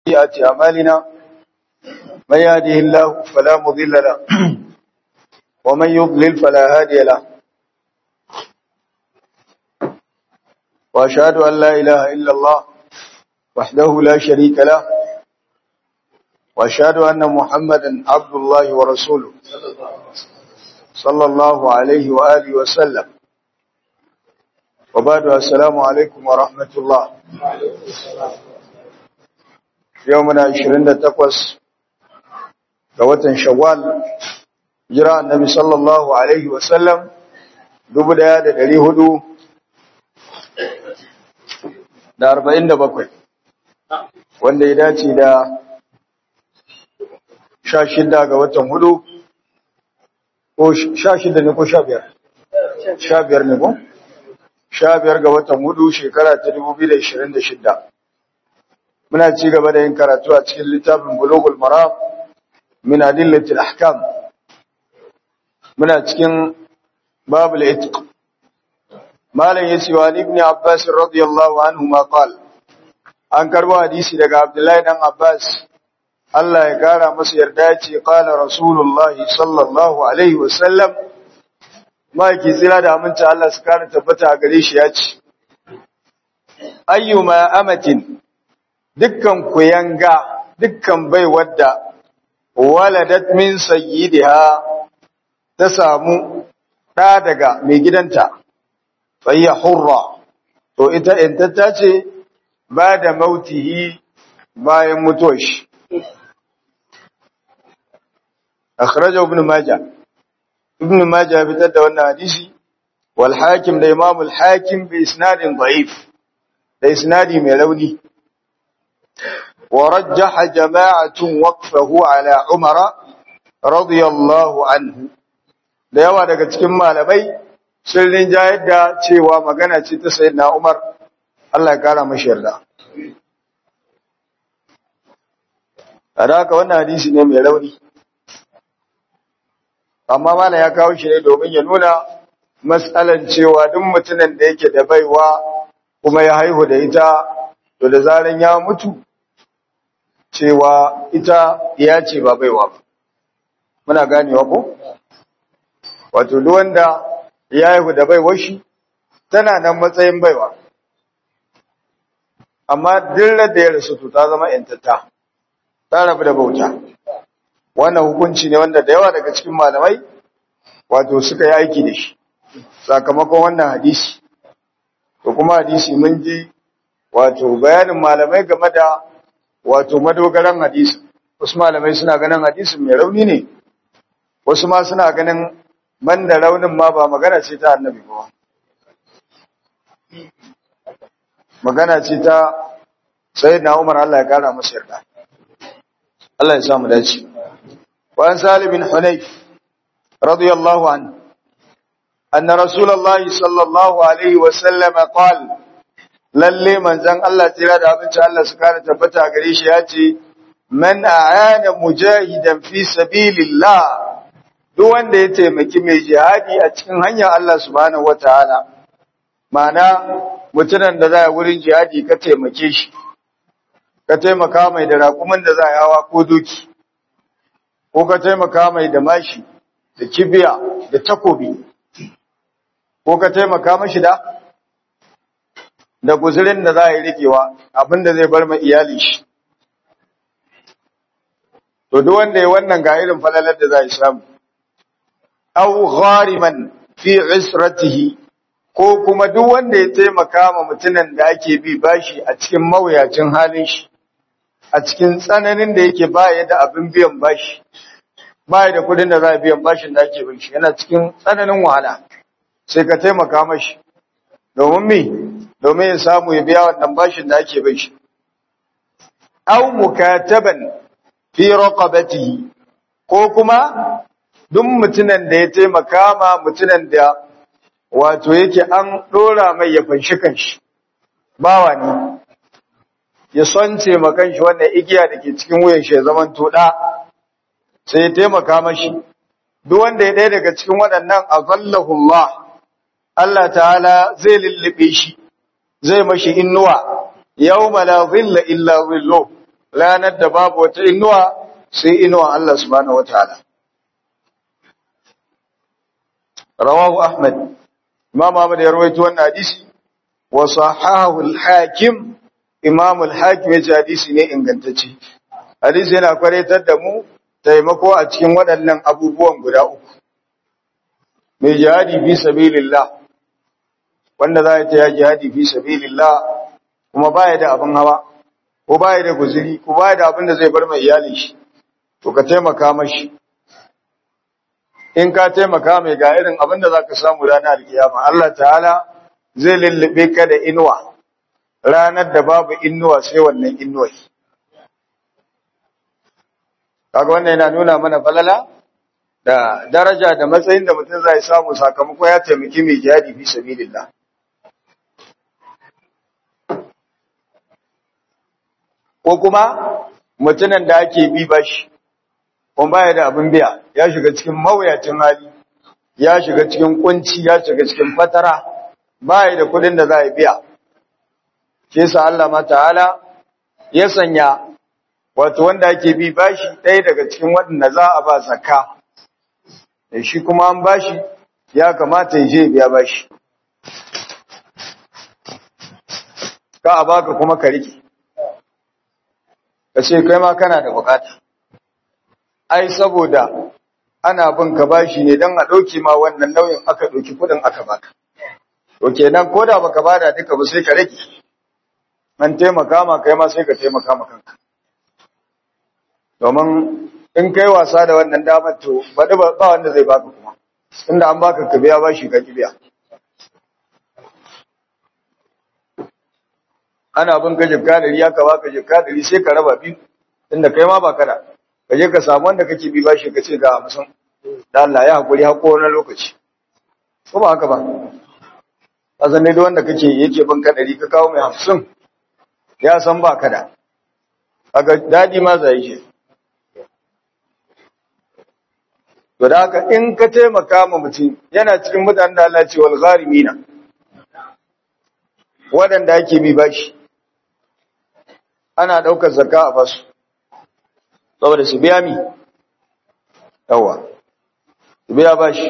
سيئات أعمالنا من يهده الله فلا مضل له ومن يضلل فلا هادي له وأشهد أن لا إله إلا الله وحده لا شريك له وأشهد أن محمدا عبد الله ورسوله صلى الله عليه وآله وسلم وبعد السلام عليكم ورحمة الله يومنا 28 ga watan Shawwal jira annabi sallallahu alaihi wasallam 1447 wanda ya dace da 16 ga watan hudu ko 16 ne ko 15 15 ne ko 15 ga watan hudu shekara ta 2026 muna ci gaba da yin karatu a cikin littafin bulugul maram min adillatil ahkam muna cikin babul itq malam yace wa ibn abbas radiyallahu anhu ma qal an karbo hadisi daga abdullahi dan abbas Allah ya kara masa yarda yace qala rasulullahi sallallahu alaihi wasallam maki tsira da aminta Allah su kara tabbata a gare shi yace ayyuma amatin dukkan kuyanga dukkan bai wadda waladat min sayyidiha ta samu ɗa daga mai gidanta fayya hurra to ita intata ce ba da mautihi bayan mutuwar shi akhraja ibn majah ibn majah fitar da wannan hadisi wal hakim da imam al hakim bi isnadin da'if da isnadi mai rauni ورجح جماعة وقفه على عمر رضي الله عنه da yawa daga cikin malamai sun rinjayar da cewa magana ce ta sayyidina Umar Allah ya kara mashi yarda kada haka wannan hadisi ne mai rauni amma mala ya kawo shi ne domin ya nuna matsalan cewa duk mutumin da yake da baiwa kuma ya haihu da ita to da zaran ya mutu cewa ita ya ce ba baiwa ba muna ganewa ko wato duk wanda ya haihu da baiwar shi tana nan matsayin baiwa amma dillar da ya rasu to ta zama yantata ta rabu da bauta wannan hukunci ne wanda da yawa daga cikin malamai wato suka yi aiki da shi sakamakon wannan hadisi to kuma hadisi mun ji wato bayanin malamai game da wato madogaran hadisi wasu malamai suna ganin hadisin mai rauni ne wasu ma suna ganin banda raunin ma ba magana ce ta annabi ba magana ce ta sayyidina Umar Allah ya kara masa yarda Allah ya sa mu dace wa an Salim bin Hunayf radiyallahu anhu anna rasulullahi sallallahu alaihi wa sallam qala lalle manzon Allah tira da abinci Allah su kare tabbata gare shi ya ce man a'ana mujahidan fi sabilillah duk wanda ya taimaki mai jihadi a cikin hanyar Allah subhanahu wataala ma'ana mutunan da za a wurin jihadi ka taimake shi ka taimaka mai da raƙumin da za a hawa ko doki ko ka taimaka mai da mashi da kibiya da takobi ko ka taimaka mashi da da guzurin da za a yi rikewa abinda zai bar ma iyali shi. To, duk wanda ya wannan ga irin falalar da za a samu, au ghariman fi isratihi ko kuma duk wanda ya taimaka ma mutumin da ake bi bashi a cikin mawuyacin halin shi, a cikin tsananin da yake baya da abin biyan bashi, baya da kudin da za a biyan bashin da ake bin shi, yana cikin tsananin wahala, sai ka taimaka mashi. Domin me? domin ya samu ya biya wannan bashin da ake bai shi. Au mukataban fi raqabatihi ko kuma duk mutunan da ya taimaka ma mutunan da wato yake an dora mai ya fanshi kanshi bawa ne ya sonce ma kanshi wannan igiya da ke cikin wuyan shi ya zaman toda sai ya taimaka mashi duk wanda ya ɗaya daga cikin waɗannan azallahu Allah Allah ta'ala zai lullube shi zai mashi innuwa yawma la zilla illa zillu ranar da babu wata inuwa sai inuwa Allah subhanahu wataala rawahu ahmad imam ahmad ya rawaito wannan hadisi wa sahahu al-hakim imam al-hakim ya ce hadisi ne ingantacce hadisi yana kwaretar da mu taimako a cikin waɗannan abubuwan guda uku mai jihadi fi sabilillah wanda za ya ta jihadi fi sabilillah kuma baya da abin hawa ko baya da guzuri ko baya da abin da zai bar mai iyalin shi to ka taimaka mashi in ka taimaka mai ga irin abin da zaka samu ranar alkiyama Allah ta'ala zai lullube ka da inuwa ranar da babu inuwa sai wannan inuwai kaga wannan yana nuna mana falala da daraja da matsayin da mutum zai samu sakamako ya taimaki mai jihadi fi sabilillah ko kuma mutumin da ake bi bashi kuma baya da abin biya ya shiga cikin mawuyacin hali ya shiga cikin kunci ya shiga cikin fatara baya da kudin da za a biya shi yasa Allah ma ta'ala ya sanya wato wanda ake bi bashi ɗaya daga cikin waɗanda za a ba zakka shi kuma an bashi ya kamata ya je biya bashi ka a baka kuma ka rike ka ce kai ma kana da bukata ai saboda ana bin ka bashi ne don a ɗauke ma wannan nauyin aka ɗauki kuɗin aka baka to kenan ko da baka bada duka ba sai ka rage an taimaka ma kai ma sai ka taimaka ma kanka domin in kai wasa da wannan damar to baɗi ba wanda zai baka kuma inda an baka ka biya bashi ka biya ana bin ka jikka ɗari ya ka baka jikka ɗari sai ka raba biyu inda kai ma ba kada ka je ka samu wanda kake bi bashi ka ce ga hamsin da Allah ya haƙuri haƙo wani lokaci ko ba haka ba a zanne da wanda kake yake bin ka ɗari ka kawo mai hamsin ya san ba kada kaga daɗi ma zai shi To da haka in ka taimaka ma mutum yana cikin mutanen da Allah ce wal gharimina waɗanda ake bi bashi ana ɗaukar zakka a basu saboda su biya mi yawa su biya bashi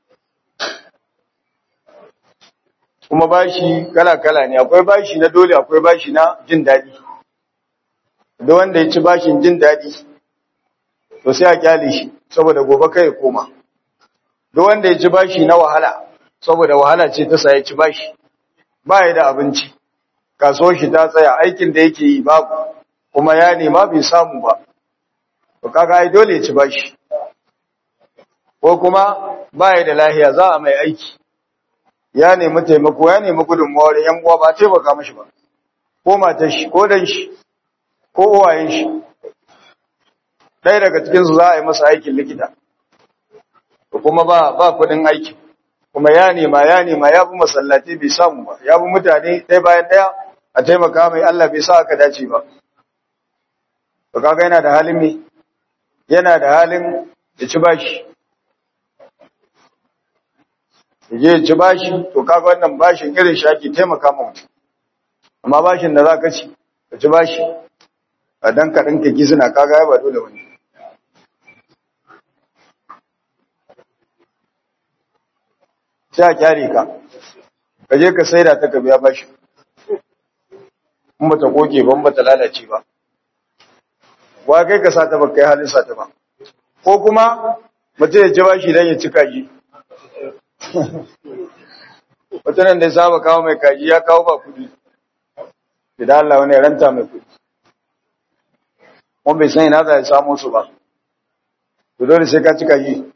kuma bashi kala-kala ne akwai bashi na dole akwai bashi na jin daɗi da wanda ya ci bashin jin daɗi to sai a kyale shi saboda gobe kai ya koma duk wanda ya ci bashi na wahala saboda wahala ce ta sa ya ci bashi ba ya da abinci kasuwar shi ta tsaya aikin da yake yi babu kuma ya nema bai samu ba to kaga ai dole ya ci bashi ko kuma ba ya da lahiya za a mai aiki ya nemi taimako ya nemi gudunmawar yan uwa ba taimaka mashi ba ko matar shi ko dan shi ko uwayen shi ɗaya daga cikinsu za a yi masa aikin likita kuma ba ba kuɗin aikin kuma ya nema ya nema ya bi masallaci bai samu ba ya bi mutane ɗaya bayan ɗaya a taimaka mai Allah bai sa aka dace ba to kaga yana da halin me yana da halin ya ci bashi ya ci bashi to kaga wannan bashin irin shaki taimaka ma mutum amma bashin da za ka ci ka ci bashi a dan kaɗan ka suna kaga ya ba dole wani sai a kyare ka ka je ka saida ta ka biya bashi in ba ta koke ban ba ta lalace ba wa kai ka sata ba kai halin sata ba ko kuma mutum ya ci bashi don ya ci kaji mutumin da ya saba kawo mai kaji ya kawo ba kudi idan Allah wani ranta mai kudi wani bai san ina za ya samu su ba to dole sai ka ci kaji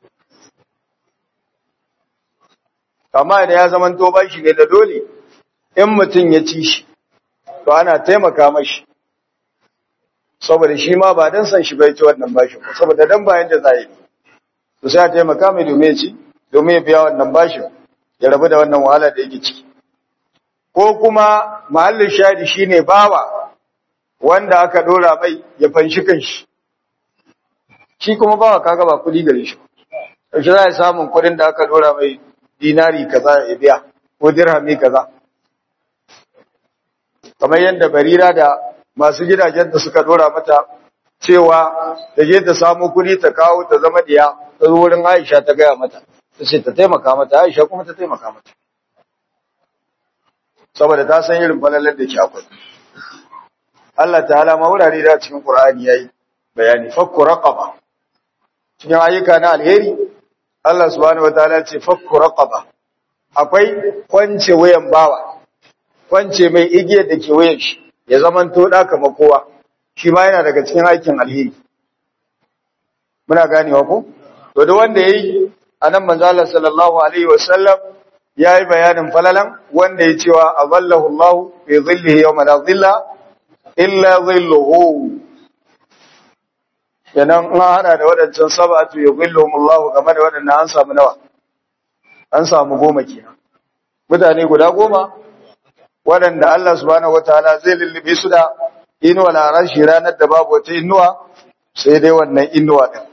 amma idan ya zama to bashi ne da dole in mutum ya ci shi to ana taimaka mashi saboda shi ma ba dan san shi bai ci wannan bashin ba saboda dan bayan da zai to sai a taimaka mai domin ya ci domin ya biya wannan bashin ya rabu da wannan wahala da yake ciki ko kuma mahallin shadi shine bawa wanda aka dora mai ya fanshi kanshi shi kuma bawa kaga ba kudi gare shi shi za a samun kudin da aka dora mai dinari kaza ya biya ko dirhami kaza kamar yadda barira da masu gidajen da suka dora mata cewa ta je ta samu kuɗi ta kawo ta zama diya ta zo wurin Aisha ta gaya mata ta ce ta taimaka mata Aisha kuma ta taimaka mata saboda ta san irin falalar da ke akwai Allah ta'ala ma wurare da cikin Qur'ani yayi bayani fakku raqaba cikin ayyuka na alheri Allah subhanahu wataala ce fakku raqaba akwai kwance wayan bawa kwance mai igiyar da ke wayan shi ya zaman to da kamar kowa shi ma yana daga cikin aikin alheri muna ganewa ko to da wanda yayi anan manzo Allah sallallahu alaihi wasallam yayi bayanin falalan wanda ya cewa azallahu Allah fi dhillihi yawma la dhilla illa dhilluhu kenan in hada da wadancan sab'atu yuzilluhum Allah game da wadannan an samu nawa an samu goma kenan mutane guda goma wadanda Allah subhanahu wataala zai lullube su da inuwa na rashi ranar da babu wata inuwa sai dai wannan inuwa din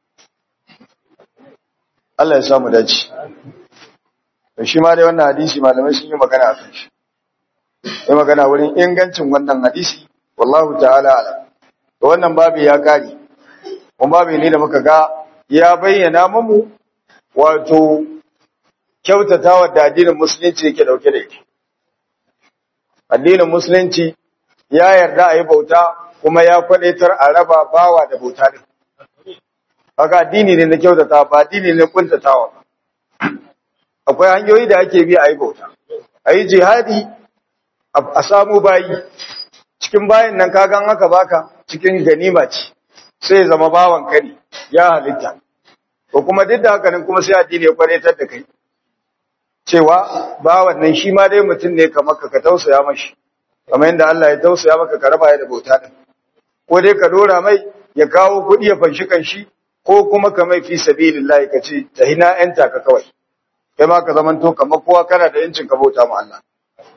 Allah ya samu dace to shi ma dai wannan hadisi malamai sun yi magana akan shi yi magana wurin ingancin wannan hadisi wallahu ta'ala ala to wannan babu ya kare kuma babu ne da muka ga ya bayyana mamu wato kyautatawa da addinin musulunci yake dauke da ita addinin musulunci ya yarda a yi bauta kuma ya kwadaitar a raba bawa da bauta din haka addini ne na kyautata ba addini ne kuntatawa akwai hanyoyi da ake bi a yi bauta a yi jihadi a samu bayi cikin bayan nan kagan aka baka cikin ganima ce sai zama bawan ka ne ya halitta ko kuma duk da haka nan kuma sai addini ya kwaretar da kai cewa bawan nan shi ma dai mutum ne kamar ka ka tausaya mashi kamar yadda Allah ya tausaya maka ka raba ya da bauta din ko dai ka dora mai ya kawo kuɗi ya fanshi kanshi ko kuma ka mai fi sabilillah ka ce tahina yanta ka kawai kai ma ka zamanto kamar kowa kana da yancin ka bauta ma Allah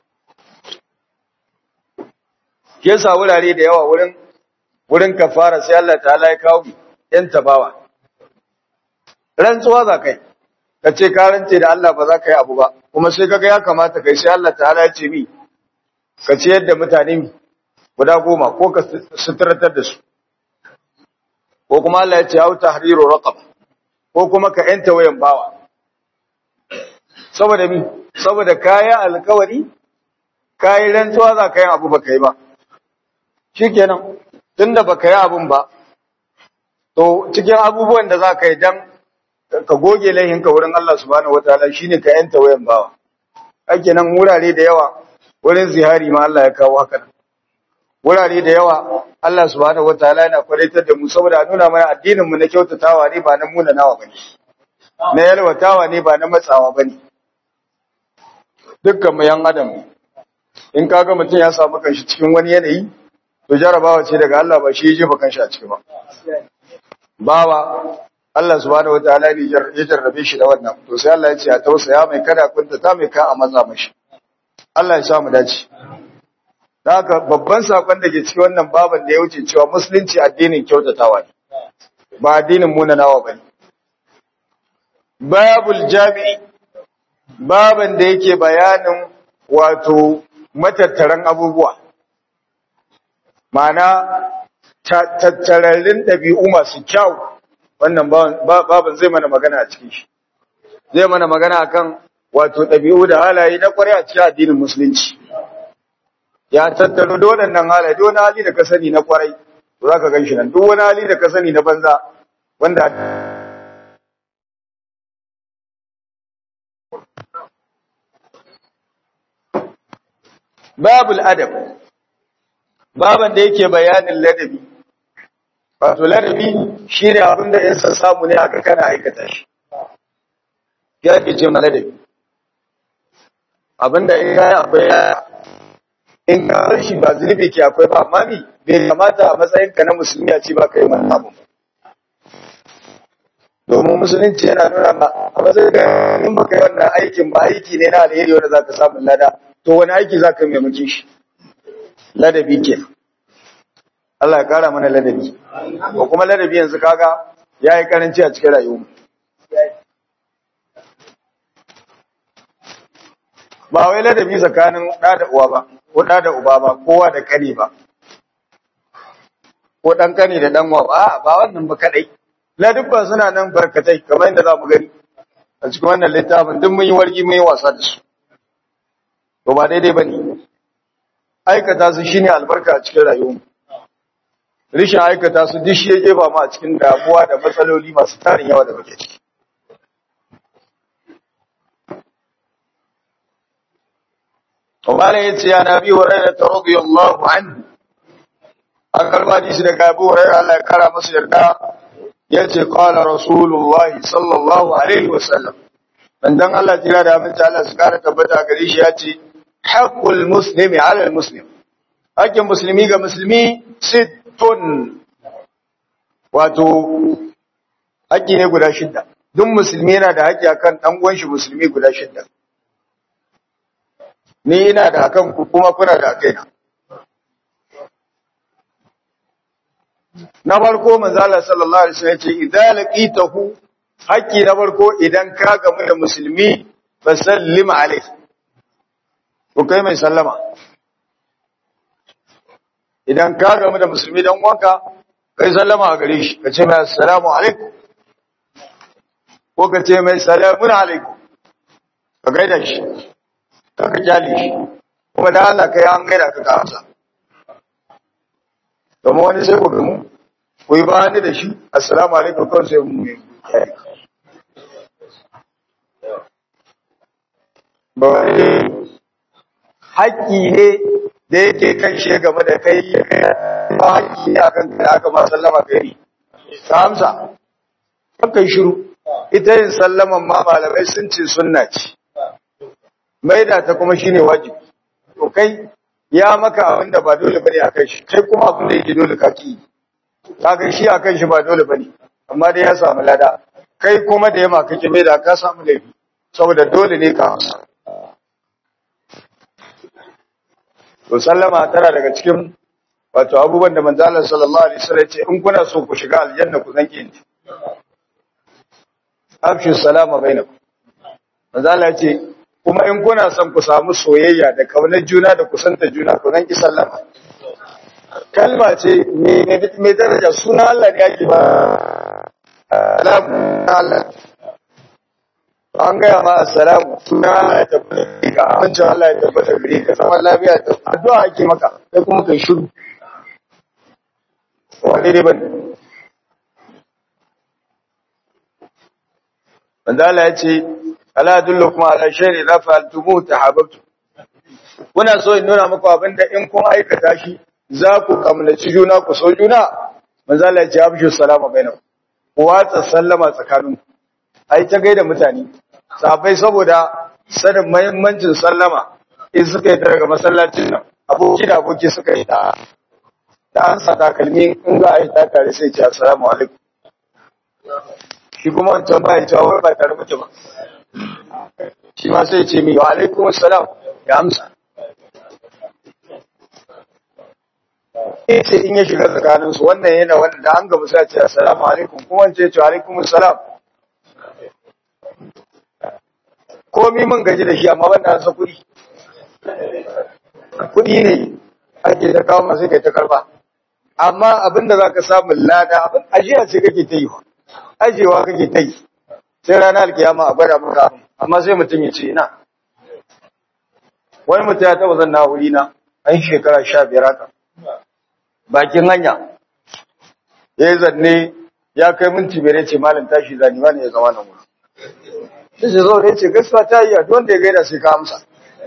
ke sa wurare da yawa wurin wurin kafara sai Allah ta'ala ya kawo yan tabawa rantsuwa za kai ka ce ka rance da Allah ba za ka yi abu ba kuma sai kaga ya kamata kai sai Allah ta'ala ya ce mi ka ce yadda mutane mi guda goma ko ka suturatar da su ko kuma Allah ya ce hau tahriru raqaba ko kuma ka yanta wayan bawa saboda mi saboda kaya alkawari kayi rantsuwa za ka yi abu ba kai ba shikenan tunda ba ka yi abun ba to cikin abubuwan da za ka yi dan ka goge laihinka wurin Allah subhanahu wataala shine ka yanta wayan bawa ake nan wurare da yawa wurin zihari ma Allah ya kawo haka wurare da yawa Allah subhanahu wataala yana kwaraitar da mu saboda nuna mana addinin mu na kyautatawa ne ba na muna nawa bane na yalwatawa ne ba na matsawa bane dukkan mu yan adam in kaga mutum ya samu kanshi cikin wani yanayi to jarabawa ce daga Allah ba shi ya jefa kanshi a ciki ba bawa Allah subhanahu wataala ne ya jarrabe shi da wannan to sai Allah ya ce a tausaya mai kada kunta ta mai ka a matsa mashi Allah ya sa mu dace haka babban sakon da ke cikin wannan baban da ya wuce cewa musulunci addinin kyautatawa ne ba addinin munanawa bane babul jami'i baban da yake bayanin wato matattaran abubuwa ma'ana tattararrun ɗabi'u masu kyau wannan baban zai mana magana a cikin shi zai mana magana akan wato ɗabi'u da halaye na ƙwarai a cikin addinin musulunci ya tattaro da waɗannan halaye duk wani hali da ka sani na ƙwarai za ka gan shi nan duk wani hali da ka sani na banza wanda babul adab baban da yake bayanin ladabi wato ladabi shine abin da yansa samu ne aka kana aikata shi ya ke ce ma ladabi abin da in kai akwai in ka shi ba zunubi ke akwai ba amma ni bai kamata a matsayin ka na musulmi a ce ba kai wannan abu domin musulunci yana nuna ma a matsayin da in baka yi wannan aikin ba aiki ne na alheri wanda zaka samu lada to wani aiki zaka yi maimakon shi ladabi ke Allah ya kara mana ladabi ko kuma ladabi yanzu kaga yayi karanci a cikin rayuwa ba wai ladabi tsakanin da da uwa ba ko da da uba ba kowa da kani ba ko dan kani da dan wa ba ba wannan ba kadai la dubba suna nan barkatai kamar yadda zamu gani a cikin wannan littafin duk mun yi wargi mun yi wasa da su to ba daidai bane aikata su shine albarka a cikin rayuwar rishin aikata su duk shi yake ba mu a cikin damuwa da matsaloli masu tarin yawa da muke ciki وقال يتي عن ابي هريره رضي الله عنه akal hadisi daga Abu Hurairah Allah ya kara masa yarda yace qala rasulullahi sallallahu alaihi wasallam dan Allah jira da abin Allah su kara tabbata gare shi yace haqqul muslimi ala al muslim hakkin musulmi ga musulmi sittun wato haƙƙi ne guda shidda duk musulmi yana da haƙƙi akan dan uwan shi musulmi guda shidda ni ina da akan ku kuma kuna da akaina na farko manzo Allah sallallahu alaihi wasallam yace idza laqitahu haƙƙi na farko idan ka gamu da musulmi fa sallim alaihi ko kai mai sallama idan ka gamu da musulmi dan uwanka kai sallama a gare shi ka ce mai assalamu alaikum ko ka ce mai salamun alaikum ka gaida shi ka ka kyale shi kuma da Allah kai an gaida ka ka amsa domin wani sai ku gamu ku yi bani da shi assalamu alaikum kawai sai mu yi ba wani haƙƙi ne da yake kan shi game da kai ba haƙƙi ne akan kai aka ma sallama kai ka amsa kai shiru ita yin sallaman ma malamai sun ce sunna ce maida ta kuma shine wajibi to kai ya maka abin da ba dole bane akan shi kai kuma abin da yake dole ka ki kaga shi akan shi ba dole bane amma dai ya samu lada kai kuma da yamma kake mai da ka samu laifi saboda dole ne ka amsa to sallama tana daga cikin wato abubuwan da manzo Allah sallallahu alaihi wasallam ce in kuna so ku shiga aljanna ku zanke ni afshu salama bainakum manzo Allah ce kuma in kuna son ku samu soyayya da kaunar juna da kusanta juna ku zanki sallama kalma ce mai daraja suna Allah ne yake ba salamu Allah an gaya ma assalamu suna Allah ya tabbata ga amincin Allah ya tabbata gare ka zaman lafiya ta addu'a ake maka sai kuma kai shiru wani ne bane manzo Allah ya ce ala adullukum ala shay'in idza fa'altumuhu tahabbtu kuna so in nuna muku abinda in kun aikata shi za ku kamnaci juna ku so juna manzo Allah ya ce abshu salama bainakum ku watsa sallama tsakaninku ai ta gaida mutane sahabbai saboda sanin muhimmancin sallama in suka yi daga masallacin nan aboki da aboki suka yi da da an sa takalmi in za a yi ta tare sai ce assalamu alaikum shi kuma wancan ba ya cewa wai ba tare mutu ba shi ma sai ce mi wa alaikum assalam ya amsa ce in ya shiga tsakaninsu wannan yana wanda da an gaba sai ce assalamu alaikum kuma wance ya ce alaikum assalam komi mun gaji da shi amma banda an sa kuɗi kuɗi ne ake ta kawo masu kai ta karba amma abin da za ka samu lada abin ajiya ce kake ta yi ajiyewa kake ta yi sai ranar alkiyama a gwada maka amma sai mutum ya ce ina wani mutum ya taɓa zan na wuri na an shekara sha biyar haka bakin hanya ya yi zanne ya kai minti biyar ya ce malam tashi zani ma ne ya zama nan wuri sai ce zo da ya ce gaskiya ta yi yadda wanda ya gaida sai ka amsa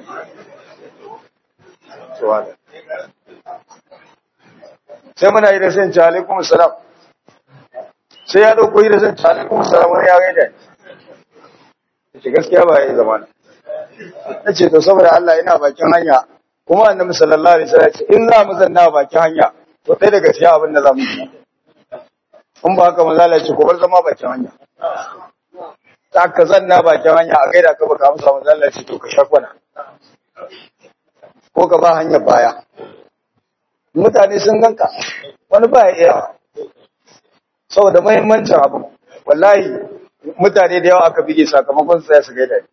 sai muna yi da sai ce alaikum salam sai ya dauko yi da sai ce alaikum salam wani ya gaida ya ce gaskiya ba ya yi zama na ce to saboda Allah ina bakin hanya kuma annabi sallallahu alaihi wasallam ce in za mu zanna bakin hanya to sai daga cikin abin da za mu yi in ba haka manzo Allah ya ce ko bar zama bakin hanya ta ka zanna bakin hanya a gaida ka baka amsa manzo Allah ce to ka shakwana ko ka ba hanyar baya mutane sun ganka wani ba ya iya saboda muhimmancin abu wallahi mutane da yawa aka bige sakamakon tsaya su gaida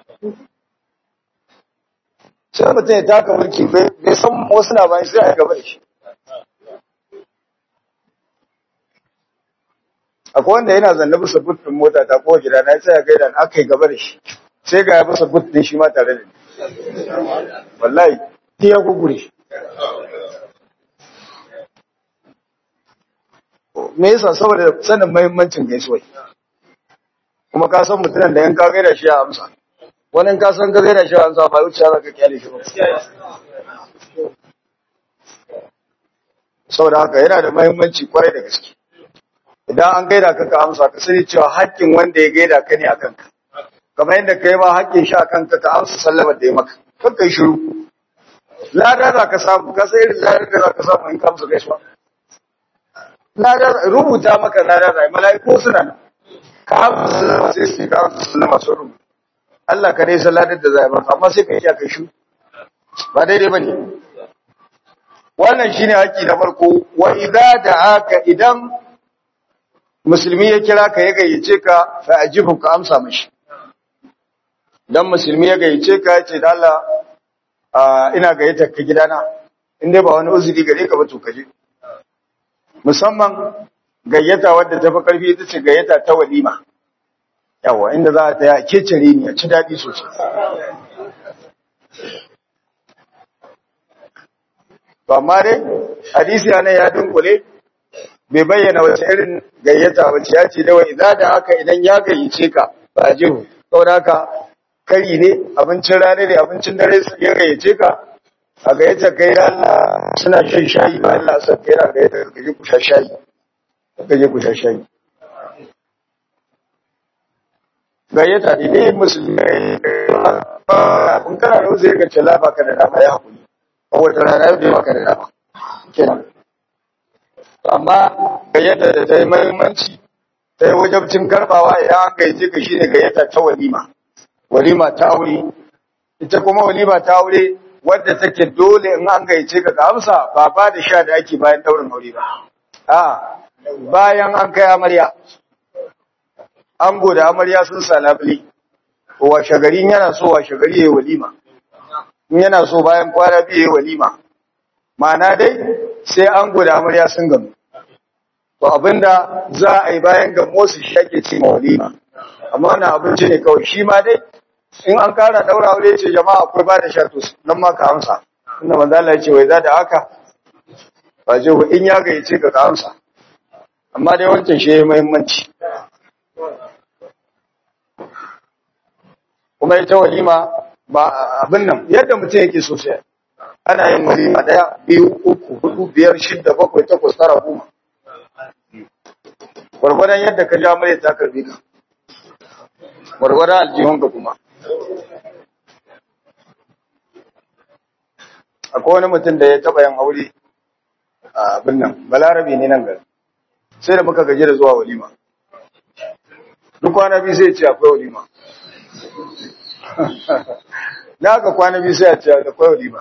sai mutum ya taka mulki bai san wasu na bayan sai a gaba da shi akwai wanda yana zanne bisa buttun mota ta ko gida na sai ya gaida na aka yi gaba da shi sai ga ya bisa buttun shi ma tare da ni wallahi sai ya gugure shi me yasa saboda sanin muhimmancin gaisuwa kuma ka san mutumin da yan ka gaida shi a amsa wani ka san ka gaida shi a amsa ba wuce za ka kyale shi ba saboda haka yana da muhimmanci kwarai da gaske idan an gaida ka ka amsa ka sani cewa haƙƙin wanda ya gaida ka ne a kanka kamar yadda kai ma haƙƙin shi a kanka ka amsa sallamar da ya maka kan kai shiru lada za ka samu ka sai irin ladar da za ka samu in ka amsa gaisuwa lada rubuta maka lada za mala'iku suna nan ka amsa sallama sai su ka amsa sallama sun rubuta Allah ka dai san ladar da za a maka amma sai ka yi kai shiru ba daidai ba ne wannan shine haƙƙi na farko wa idza da'aka idan musulmi ya kira ka ya gayyace ka fa ajibu ka amsa mashi dan musulmi ya gayyace ka ya ce da Allah ina gayyata ka gidana in dai ba wani uzuri gare ka ba to kaje musamman gayyata wadda ta fi karfi ita ce gayyata ta walima yawa inda za ta ya kecere ni a ci daɗi sosai to amma dai hadisi ne ya dunkule bai bayyana wace irin gayyata wace ya ce dawai idza da haka idan ya gayyace ka ba jihu saboda haka kari ne abincin rana ne abincin dare ya gayyace ka a gayyata kai da Allah suna shan shayi ba Allah san kai na gayyata ka je ku sha shayi ka je ku sha shayi gayyata ne dai musulmi kun kana da uzuri ka ce la baka da dama ya hakuri a wata rana bai maka da dama kenan amma gayyata da ta yi mahimmanci ta yi wajabcin karbawa idan an gayyace ka shine gayyata ta walima walima ta aure ita kuma walima ta aure wadda take dole in an gayyace ka ka amsa ba ba da sha da ake bayan daurin aure ba a bayan an kai amarya ango da amarya sun sa labule washe gari yana so washe gari yayi walima in yana so bayan kwana biyu yayi walima ma'ana dai sai ango da amarya sun gamu to abinda za a yi bayan gamo su shi ake ce walima amma wannan abinci ne kawai shi ma dai in an kara daura aure ce jama'a akwai ba da shato nan ma ka amsa inda manzo Allah ya ce wai za da haka ba je in ya gayyace ka ka amsa amma dai wancan shi yayi muhimmanci kuma ita walima ba abin nan yadda mutum yake so sai ana yin walima daya biyu uku hudu biyar shidda bakwai takwas tara goma gwargwadon yadda ka ja mai ta karbi ka gwargwadon aljihunka kuma akwai wani mutum da ya taba yin aure a abin nan balarabe ne nan gari sai da muka gaji da zuwa walima duk kwana biyu sai ce akwai walima na aka kwana biyu sai a ce akwai walima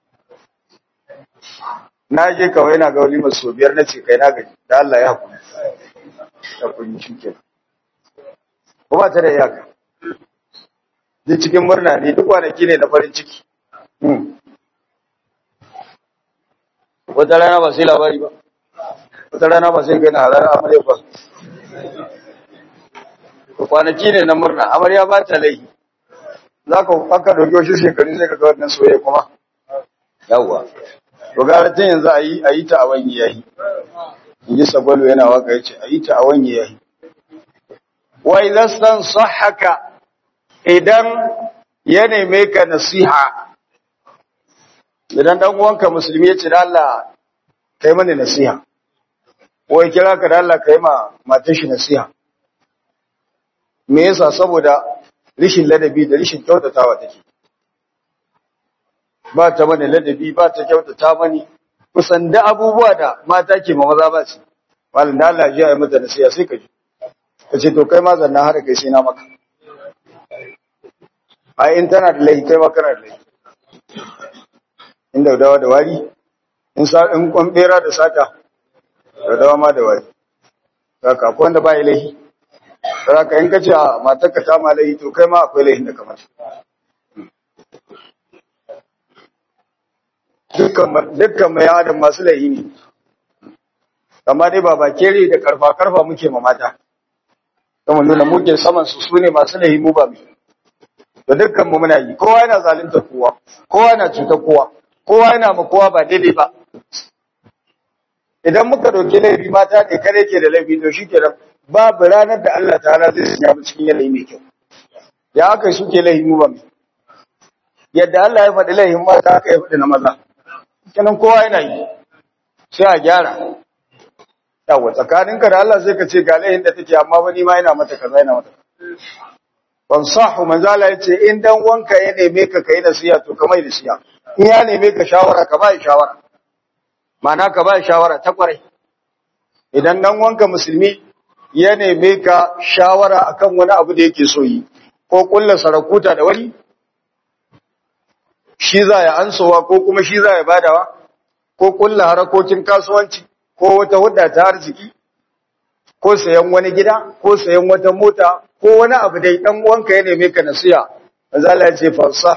na je kawai na ga walima sau biyar na ce kai na gaji da Allah ya haƙuri da kun shi ke kuma ta da iyaka duk cikin murna ne duk kwanaki ne na farin ciki wata rana ba sai labari ba wata rana ba sai gani halar amarya ba kwanaki ne na murna amarya ba ta laihi za ka aka dauki wasu shekaru sai ka ga wannan soyayya kuma yawwa to gara tun yanzu a yi a yi ta a wani yayi in ji sagwalo yana waka ya ce a yi ta a wani yayi wai lastan sahaka idan ya neme ka nasiha idan dan uwanka musulmi ya ce da Allah kai mani nasiha ko ya kira ka da Allah kai ma matar shi nasiha me yasa saboda rishin ladabi da rishin kyautatawa take ba ta mani ladabi ba ta kyautata mani kusan da abubuwa da mata ke ma maza ba su malam da Allah ya yi mata nasiha sai ka ji ka ce to kai ma zanna har kai sai na maka ai in tana da laifi kai ma kana da laifi in daudawa da wari in sa in kwan bera da sata daudawa ma da wari saka akwai wanda ba ya laifi saka in kace matarka ta ma laifi to kai ma akwai laifin da kamar dukkan dukkan mai adam masu laifi ne amma dai ba bakere da karfa karfa muke ma mata kuma nuna muke saman su sune masu lahi mu ba mu da dukkan mu muna yi kowa yana zalunta kowa kowa yana cutar kowa kowa yana ma kowa ba daidai ba idan muka dauki laifi mata ne kare ke da laifi to shikenan babu ranar da Allah ta'ala zai sanya mu cikin yanayi mai kyau ya aka yi suke laifi mu ba mu yadda Allah ya faɗi laifin mata aka ya faɗi na maza kenan kowa yana yi sai a gyara yawa tsakaninka da Allah sai ka ce ga laifin da take amma wani ma yana mata kaza yana mata ban sahu manzo Allah ya ce in dan wanka ya neme ka kai nasiha to ka mai nasiha in ya neme ka shawara ka bai shawara ma'ana ka bai shawara ta kwarai idan dan wanka musulmi ya neme ka shawara akan wani abu da yake so yi ko kullu sarakuta da wani shi za ya ansowa ko kuma shi za ya badawa ko kulla harakokin kasuwanci ko wata hudda ta arziki ko sayan wani gida ko sayan wata mota ko wani abu dai dan uwanka ya neme ka nasiha manzo Allah ya ce fansah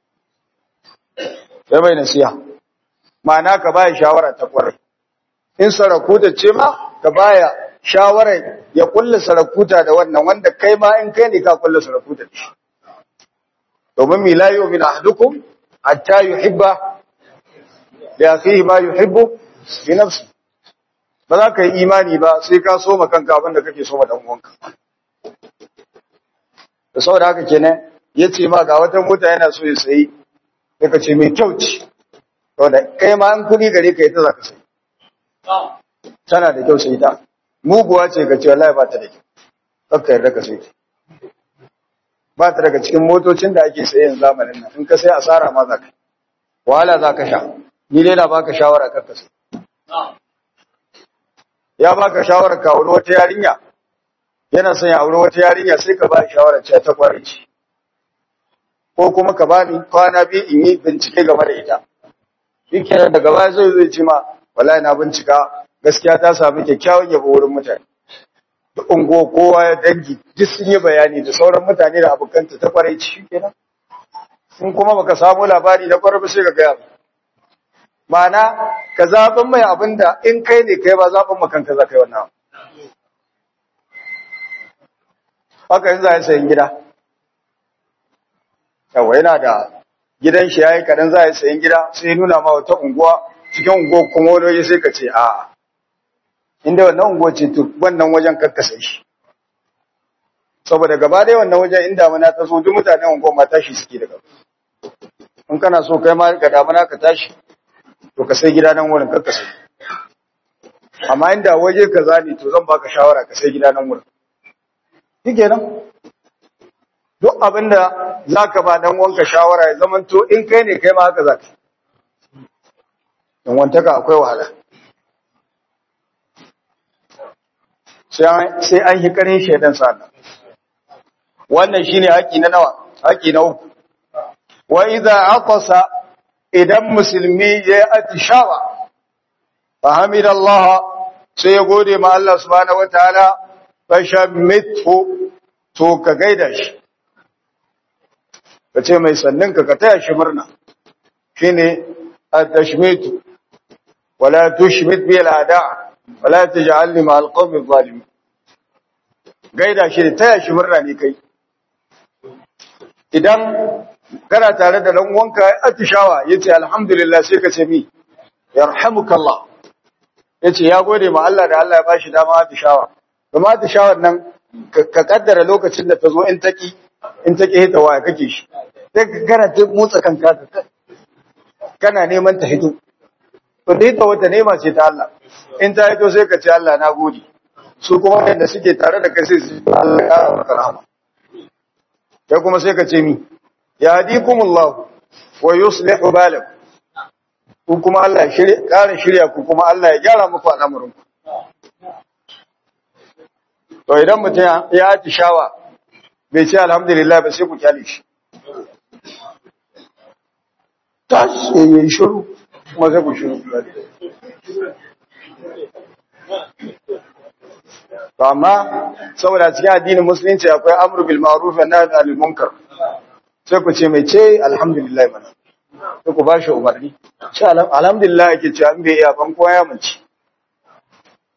sai mai nasiha ma'ana ka baya shawara ta kwarai in sarakuta ce ma ka baya shawara ya kulla sarakuta da wannan wanda kai ma in kai ne ka kulla sarakuta da shi domin milayo min ahdukum hatta yuhibba li akhihi ma yuhibbu li nafsi ba za ka yi imani ba sai ka so kanka abin da kake so ma dan uwanka da saboda haka kenan yace ma ga wata mota yana so ya sayi sai ka ce mai kyau ce saboda kai ma an kudi gare ka ita za ka sayi tana da kyau sai ta muguwa ce ka ce wallahi ba ta da kyau kakka yarda ka sai ba ta daga cikin motocin da ake sayen zamanin nan in ka sai asara ma za ka wahala za ka sha ni dai na baka shawara kakka sai ya baka shawara ka aure wata yarinya yana son ya aure wata yarinya sai ka ba shawara ce ta kware ce ko kuma ka bani kwana biyu in yi bincike game da ita shikenan daga baya zai zai ce ma wallahi na bincika gaskiya ta samu kyakkyawan yabo wurin mutane da ungo kowa ya dangi duk sun yi bayani da sauran mutane da abokanta ta kwarai ci kenan in kuma baka samu labari na kwarai ba sai ka gaya ma'ana ka zaɓin mai abin da in kai ne kai ba zaɓin makanka za ka yi wannan haka yin za a sayin gida yawa yana da gidan shi ya yi kaɗan za a sayin gida sai nuna ma wata unguwa cikin unguwa kuma wani sai ka ce a'a inda wannan unguwa ce to wannan wajen karkasa shi saboda gaba da wannan wajen inda mana ta so duk mutanen unguwa ma tashi suke daga in kana so kai ma ka damuna ka tashi to ka sai gida nan wurin karkasa amma inda waje kaza ne to zan baka shawara ka sai gida nan wurin shike nan duk abinda zaka ba dan wanka shawara ya zaman to in kai ne kai ma haka zaka dan wantaka akwai wahala sai an yi karin shaidan sana wannan shine haƙi na nawa haƙi na uku wa idza aqasa idan musulmi ya atishawa fa hamidallah sai ya gode ma Allah subhanahu wataala fa shammithu to ka gaida shi kace mai sannin ka ka taya shi murna shine at-tashmitu wala tushmit bil ada' wala taj'alni ma alqawmi zalimin gaida shi taya shi murna ne kai idan kana tare da dan uwanka atishawa yace alhamdulillah sai ka ce mi yarhamukallah yace ya gode ma Allah da Allah ya bashi dama atishawa kuma atishawar nan ka kaddara lokacin da ta zo in taki in taki hita waya kake shi sai ka kana ta motsa kanka kana neman ta hito to dai ta wata nema ce ta Allah in ta hito sai ka ce Allah na gode su kuma wanda suke tare da kai sai su Allah ya maka rahama kai kuma sai ka ce mi ya hadikumullah wa yuslihu balakum ku kuma Allah ya shirya ƙara shirya ku kuma Allah ya gyara muku al'amuran ku to idan mutum ya atishawa bai ce alhamdulillah ba sai ku kyale shi tashi yayi shiru kuma sai ku shiru to amma saboda cikin addinin musulunci akwai amru bil ma'ruf wa nahy anil munkar sai ku ce mai ce alhamdulillah mana sai ku bashi umarni ce alhamdulillah yake ce an bai iya ban koya mun ci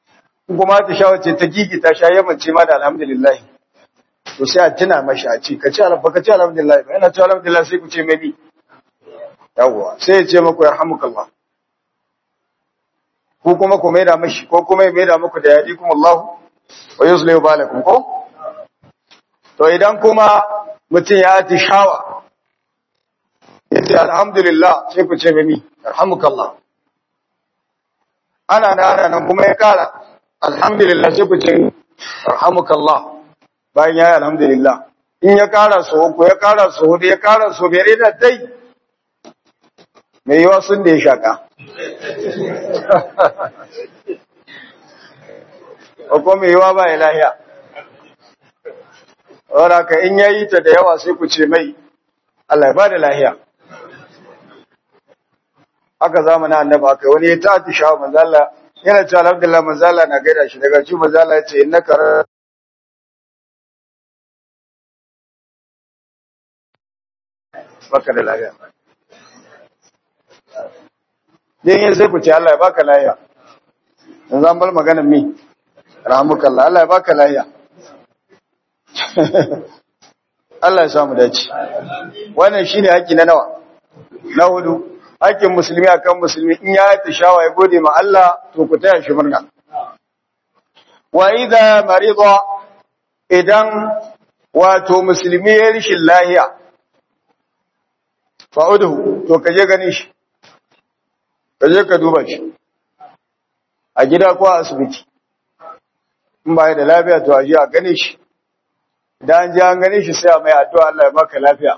kuma ta sha wace ta gigi ta sha yamance ma da alhamdulillah to sai a tuna mashi a ce ka ci alhamdulillah ka ci alhamdulillah ba yana ci alhamdulillah sai ku ce mai bi yawwa sai ya ce muku yarhamukallah ko kuma ku maida mashi ko kuma ya maida muku da yadikum Allah wa yuslihu balakum ko to idan kuma mutum ya atishawa yace alhamdulillah sai ku ce mai yarhamukallah ana da ana nan kuma ya kara alhamdulillah sai ku ce yarhamukallah bayan ya yi alhamdulillah in ya kara so uku ya kara so hudu ya kara so biyar da dai mai yiwa sun da ya shaka ko mai yiwa ba ya lahiya wadda ka in ya yi ta da yawa sai ku ce mai Allah ya ba da lahiya aka zamana annaba aka wani ya ta atishawa manzala yana ce alhamdulillah manzala na gaida shi daga ci manzala ya ce in na karar baka da lafiya din yin sai ku ce Allah ya baka lafiya yanzu an bar maganar mi rahmukallah Allah ya baka lafiya Allah ya samu dace wannan shine haƙi na nawa na hudu haƙin musulmi akan musulmi in ya ta shawa ya gode ma Allah to ku taya shi murna wa idza marida idan wato musulmi ya rishin lahiya fa'uduhu to ka je gani shi ka je ka duba shi a gida ko a asibiti in ba da lafiya to a je a gane shi idan an je an gane shi sai a mai addu'a Allah ya baka lafiya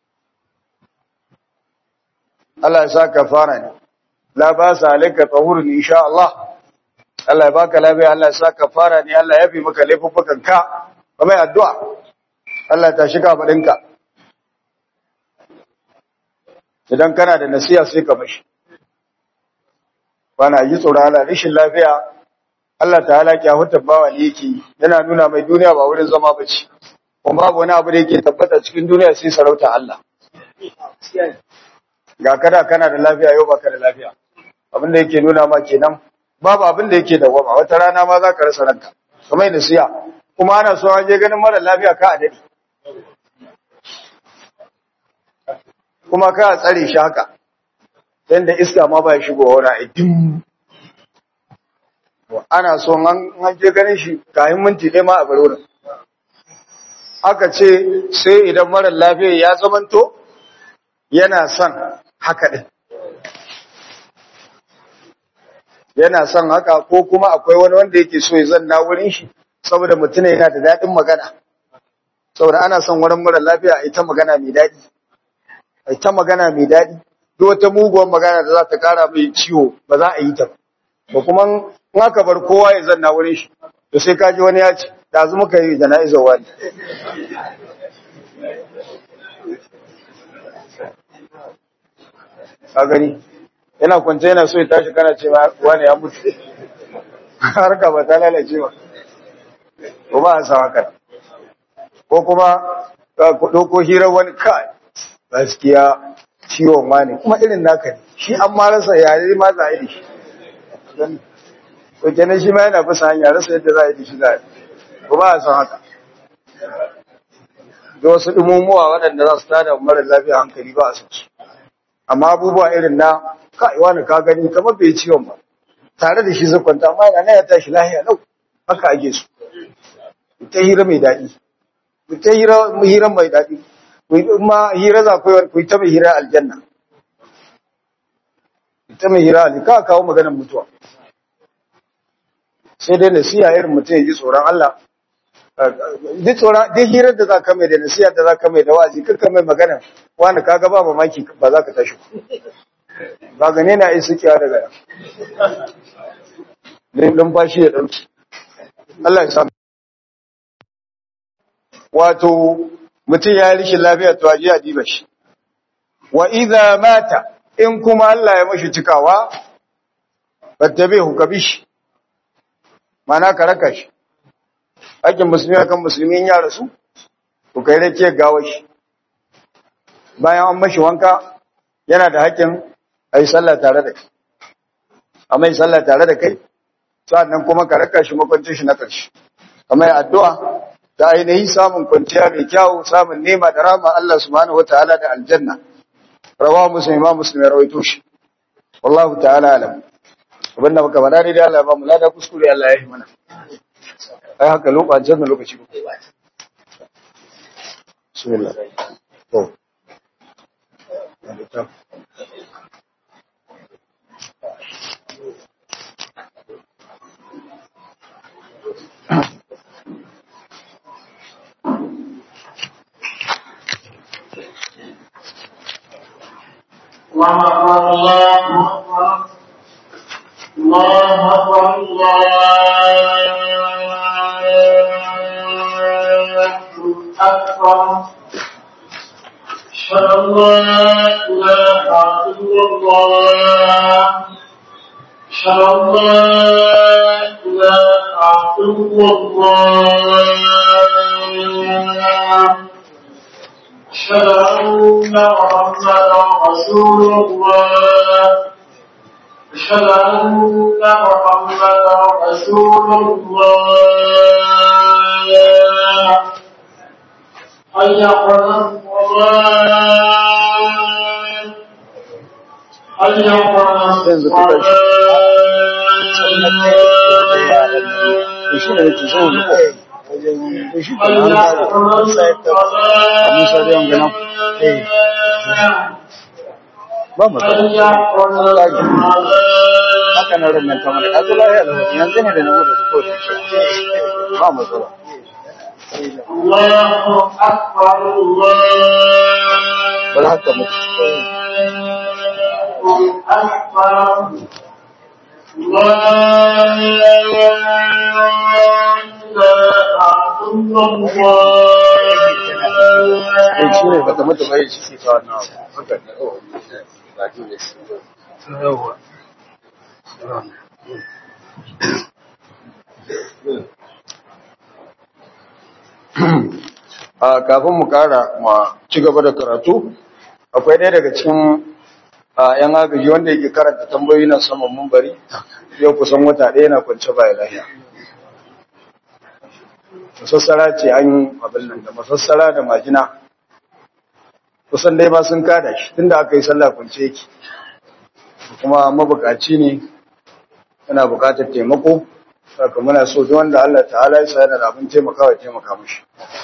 Allah ya sa ka fara ne la ba sa alaka tahurun insha Allah Allah ya baka lafiya Allah ya sa ka fara ne Allah ya fi maka laifuffukan ka ka mai addu'a Allah ta shiga faɗinka idan kana da nasiya sai ka mashi bana yi tsoron Allah rashin lafiya Allah ta'ala ki hutar bawa ne yake yana nuna mai duniya ba wurin zama bace kuma babu wani abu da yake tabbata cikin duniya sai sarauta Allah ga kada kana da lafiya yau baka da lafiya abin da yake nuna ma kenan babu abin da yake dawama wata rana ma za ka rasa ranka kamar nasiya kuma ana so an je ganin mara lafiya ka a dade kuma ka tsare shi haka yadda iska ma ba ya shigo wani aikin ana so an je ganin shi kayan minti ɗaya ma a barorin aka ce sai idan marar lafiya ya zamanto yana son haka ɗin yana son haka ko kuma akwai wani wanda yake so ya zanna wurin shi saboda mutum yana da daɗin magana saboda ana son wurin marar lafiya a ita magana mai daɗi a ita magana mai daɗi duk wata muguwar magana da za ta kara mai ciwo ba za a yi ta ba kuma in aka bar kowa ya zanna wurin shi to sai kaji wani ya ce da zu muka yi jana'izar wani a gani yana kwance yana so ya tashi kana ce wani ya mutu harka ba ta lalace ba ko ba a sa haka ko kuma ku ɗauko hirar wani kai gaskiya ciwon wani kuma irin naka ne shi an ma rasa yare ma za a yi da shi to kenan shi ma yana bisa hanya rasa yadda za a yi da shi za a yi ko ba a san haka da wasu ɗumumuwa waɗanda za su tada mara lafiya hankali ba a san su amma abubuwa irin na kai wani ka gani kamar bai ciwon ba tare da shi zai kwanta amma yana ya tashi lahiya lau haka ake su ta hira mai daɗi ta hira mai daɗi ma hira za ku yi ta mai hira aljanna ta mai hira aljanna ka kawo maganar mutuwa sai dai nasiya irin mutum ya ji tsoron Allah duk tsoron duk hirar da za ka mai da nasiya da za ka mai da wa'azi kakka mai magana wani kaga ba mamaki ba za ka tashi ba gane na yi sukiya daga yan numfashi ya ɗauki Allah ya samu wato mutum ya rishi lafiya to aje a diba shi wa idza mata in kuma Allah ya mashi cikawa fattabihu kabish mana ka raka shi hakkin musulmi akan musulmi ya rasu ku kai rake gawa shi bayan an mashi wanka yana da hakkin ayi sallah tare da kai amma yi sallah tare da kai sannan kuma ka raka shi makwancin shi na ƙarshe kamar addu'a da ainihin samun kwanciya mai kyau samun nema da rama Allah subhanahu wataala da aljanna rawa muslim imam muslim ya rawaito shi wallahu ta'ala alam abin da muka faɗa dai Allah ba mu lada kuskure Allah ya yi mana ai haka lokacin lokaci ko bismillah to الله أكبر الله أكبر الله أكبر الله أكبر أشهد أن لا إله إلا الله أشهد أن لا إله إلا الله أشهد أن محمدا رسول الله أشهد أن محمدا رسول الله حي على الصلاة حي على ba mu haka na rumun kamar ka zo lafiya da wani yanzu ne da na gudu da kowace shi ba mu zuwa الله أكبر الله ba haka mutu أكبر لا إله إلا eh shi ne الله baka mutu bai shi ta wannan abu haka ne oh yawa a kafin mu kara ma ci gaba da karatu akwai ɗaya daga cikin a yan agaji wanda yake karanta tambayoyi na saman mumbari yau kusan wata ɗaya na kwance baya lahiya masassara ce an yi abin nan da masassara da majina kusan dai ba sun kada shi tunda aka yi sallah kwance yake kuma mabukaci ne yana bukatar taimako saka muna so duk wanda Allah ta'ala ya sa yana da abin taimakawa ya taimaka mishi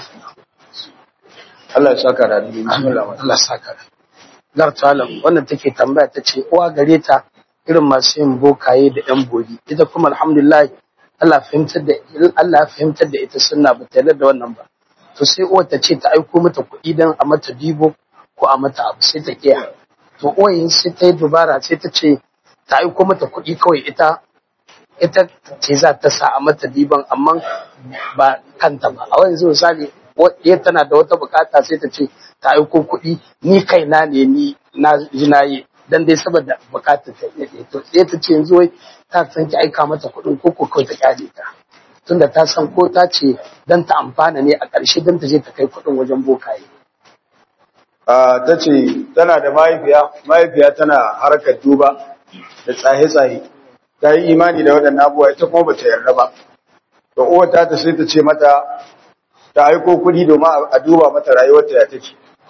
Allah ya saka da alheri bismillah Allah saka da. Gar talam wannan take tambaya ta ce uwa gare ta irin masu yin bokaye da yan bogi ita kuma alhamdulillah Allah fahimtar da Allah ya fahimtar da ita sunna ba ta yarda da wannan ba to sai uwar ta ce ta aiko mata kuɗi dan a mata dibo ko a mata abu sai ta kiya to uwayin sai ta yi dubara sai ta ce ta aiko mata kuɗi kawai ita ita ce za ta sa a mata diban amma ba kanta ba a wani misali wadda tana da wata bukata sai ta ce ta aiko kuɗi ni kaina ne ni na ji na yi dan dai saboda bukatar ta yi to sai ta ce yanzu wai ta san ki aika mata kuɗin ko ko kawai ta kyale ta tunda ta san ko ta ce dan ta amfana ne a ƙarshe dan ta je ta kai kuɗin wajen bokaye a ta ce tana da mahaifiya mahaifiya tana harkar duba da tsaye-tsaye ta yi imani da waɗannan abubuwa ita kuma bata yarda ba to uwar ta ta sai ta ce mata ta aiko kuɗi domin a duba mata rayuwarta ya take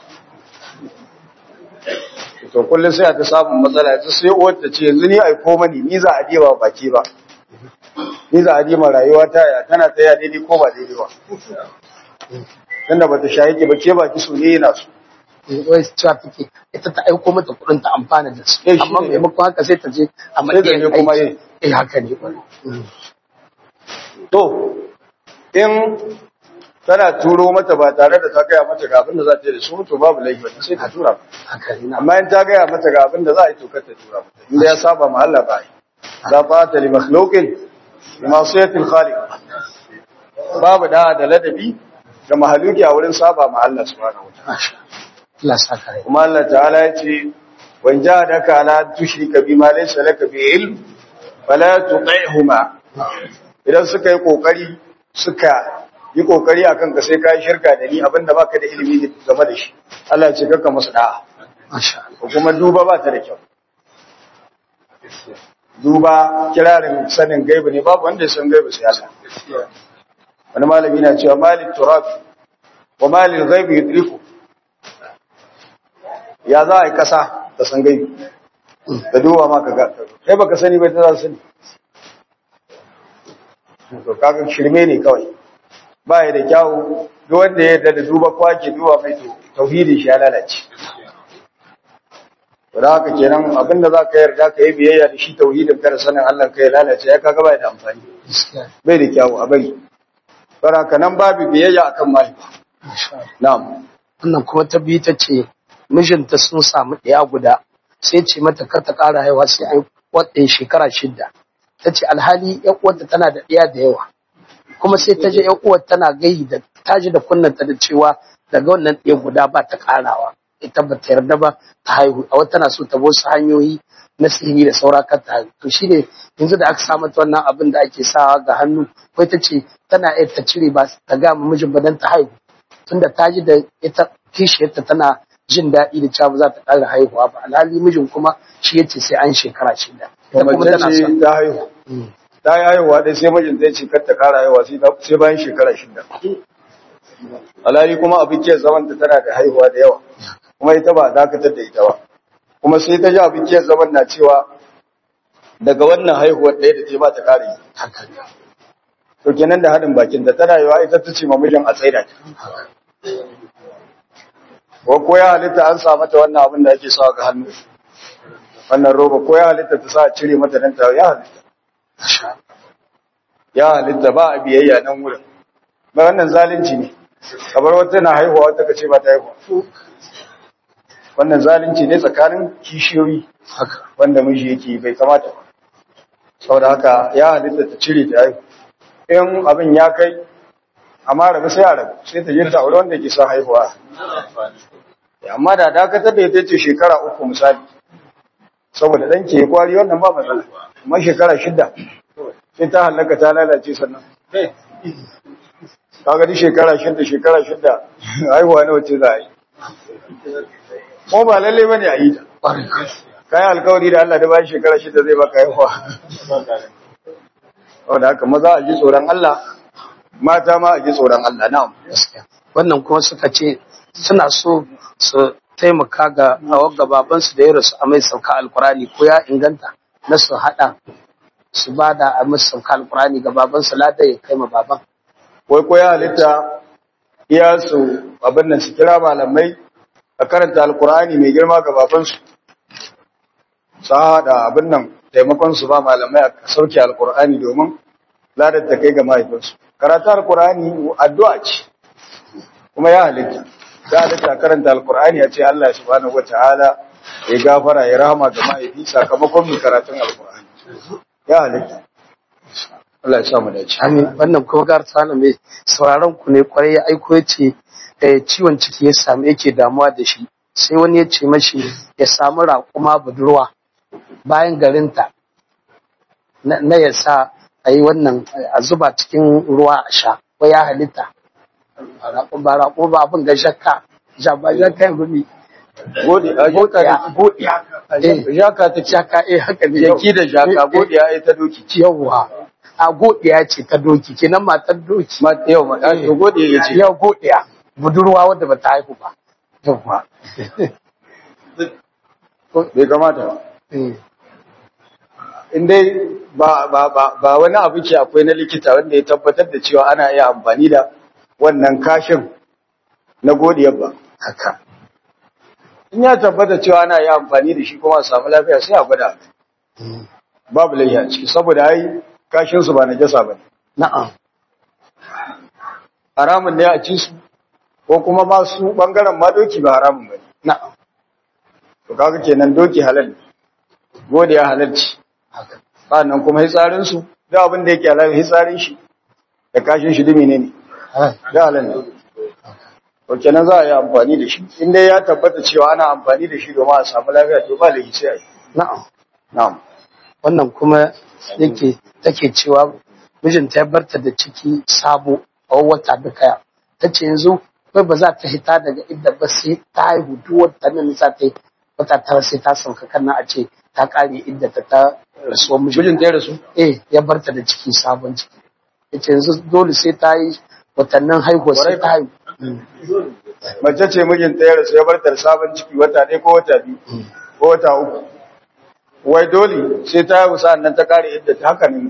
to kullum sai ta samun matsala ta sai uwar ta ce yanzu ni aiko mani ni za a diba baki ba ni za a diba rayuwa ta ya tana tsaya daidai ko ba daidai ba tunda bata shayi ki ba ke baki so ne yana so wai cewa take ita ta aiko mata kuɗin ta amfana da su Eh, shi amma ne. maimakon haka sai ta je a Sai ta matsayin je kuma aiki. yi. eh haka ne kwarai To, in tana turo mata ba tare da ta gaya mata ga abin da za ta yi da su to babu laifi wata sai ta tura mata. haka ne na Amma in ta gaya mata ga abin da za a yi to kar ta tura mata. Inda ya saba ma Allah ba yi. Za fa ta li makhluqin bi ma'siyatil khaliq. Babu da da ladabi ga mahaluki a wurin saba ma Allah subhanahu wataala. masha Allah saka rai Kuma Allah ta'ala ya ce wan jahadaka ala tushrika bima laysa laka bi ilm fala tuṭihuma idan suka yi kokari suka yi kokari akan ka sai kai shirka da ni abinda baka da ilimi game da shi Allah ya ce kaka musu da'a masha Allah ko kuma duba ba ta da kyau duba kirarin sanin gaibu ne babu wanda ya san gaibu sai Allah wani malami na cewa malik turab wa malil ghaibi yudriku ya za a yi kasa ta san gaibu da duba ma ka ga kai baka sani bai ta za sani to kaga shirme ne kawai ba ya da kyawu duk wanda ya yarda da duba kwake duba mai to tauhidin shi ya lalace to da haka kenan abinda za ka yarda ka yi biyayya da shi tauhidin kada sanin Allah ka ya lalace ya kaga bai da amfani bai da kyawu a bari don haka nan babu biyayya akan mahaifa na'am wannan kuma ta biyu ta ce mijinta sun samu ɗaya guda sai ce mata kar ta ƙara haihuwa sai an wadda shekara shida ta ce alhali ƴan uwarta tana da ɗaya da yawa kuma sai ta je ƴan uwar tana gayi da ta ji da kunnanta da cewa daga wannan ɗaya guda ba ta ƙarawa ita ba ta yarda ba ta haihu a wata tana so ta wasu hanyoyi na sihiri da saura kan ta haihu to shine yanzu da aka sa mata wannan abin da ake sawa ga hannu wai ta ce tana iya ta cire ba ta ga mijin ba dan ta haihu tunda ta ji da ita kishiyarta tana jin daɗi da cewa ba za ta ƙara haihuwa ba alhali mijin kuma shi yace sai an shekara shida to ita kuma mace tana ce son ta haihu Mm. ta yi haihuwa dai sai mijin zai ce kar ta kara haihuwa sai ta- sai bayan shekara shida alhali kuma abin ke zaman ta tana da haihuwa da yawa kuma ita ba a dakatar da ita ba kuma sai ta ji abin ke zaman na cewa daga wannan haihuwar ɗaya da ta ba ta kare yi haka ne. to kenan da haɗin bakin da tana yiwa ita ta ce ma mijin a tsaida ta ko ko ya halitta an sa mata wannan abin da ake sawa ga hannu wannan roba ko ya halitta ta sa a cire mata nan ta ya halitta Masha ya halitta ba a biyayya nan wurin ba wannan zalunci ne kamar wata na haihuwa wata ka ce ba ta haihuwa wannan zalunci ne tsakanin kishiyoyi haka wanda miji yake yi, bai kamata ba saboda haka ya halitta ta cire ta haihu in abin ya kai amma rabu sai a rabu sai ta je ta aure wanda ke son haihuwa amma da dakatar da ita ce shekara uku misali saboda ɗan ke kwari wannan ba matsala amma shekara shida sai ta hallaka ta lalace sannan kaga duk shekara shida shekara shida haihuwa nawa ce za a yi ko ba lalle bane a yi ta ƙwarai kayan alkawari da Allah da bayan shekara shida zai baka haihuwa wanda haka maza a ji tsoron Allah mata ma a ji tsoron Allah na'am gaskiya wannan kuma suka ce suna so su taimaka ga ga babansu da ya rasu a mai sauka alkurani ko ya inganta na su haɗa su ba da a mai sauka alkurani ga babansu lada ya kai ma baban wai ko ya halitta iya su abin nan su kira malamai a karanta alkur'ani mai girma ga babansu su haɗa abin nan taimakon su ba malamai a sauke alkur'ani domin ladar ta kai ga mahaifinsu karatu alkur'ani addu'a ce kuma ya halitta ya halitta a karanta alkur'ani a ce Allah subhanahu wata'ala ya gafara ya rahama ga mahaifi sakamakon mai karatun alkur'ani ya halitta Allah ya sa mu dace amin wannan kuma gar tsana mai sauraron ku ne kwarai ya aiko ya ce eh, ciwon ciki ya samu yake damuwa da shi sai wani ya ce mashi ya samu raƙuma budurwa bayan garinta na na ya sa a yi wannan a zuba cikin ruwa a sha ko ya halitta raƙo ba raƙo ba abin ga shakka ja ba shakka ya gumi gode a jaka godiya da jaka ta shakka eh haka ne jaki da jaka godiya ai ta doki yawwa a godiya ce ta doki kenan matar doki ma yau ma to godiya yace yau godiya budurwa wadda ba ta haihu ba yawwa bai kamata ba Eh, in dai ba ba ba ba wani abu ke akwai na likita wanda ya tabbatar da cewa ana iya amfani da wannan kashin na godiyar ba haka in ya tabbata cewa ana iya amfani da shi kuma a samu lafiya sai a gwada babu laifi a ciki saboda ai kashin su ba najasa bane na'am haramun ne a ci su ko kuma ma su bangaren ma doki ba haramun bane na'am to kaga kenan doki halal ne godiya halal ce haka sannan kuma hitsarin su da abin da yake halal hitsarin shi da kashin shi dumi ne ne da halal ne to kenan za a yi amfani da shi in dai ya tabbata cewa ana amfani da shi domin a samu lafiya to ba laifi sai a yi na'am na'am wannan kuma yake take cewa mijinta ya barta da ciki sabo a wata duka ta ce yanzu kai ba za ta hita daga inda ba sai ta haihu duk wata nan za ta yi wata tara sai ta sauka kan a ce ta kare idda ta ta rasuwar mijin mijin ta rasu eh ya barta da ciki sabon ciki yace yanzu dole sai ta yi watannin haihuwa sai ta haihu mace ce mijin ta rasu ya bar ta da sabon ciki wata ɗaya ko wata biyu ko wata uku wai dole sai ta haihu sa'an nan ta kare idda ta haka ne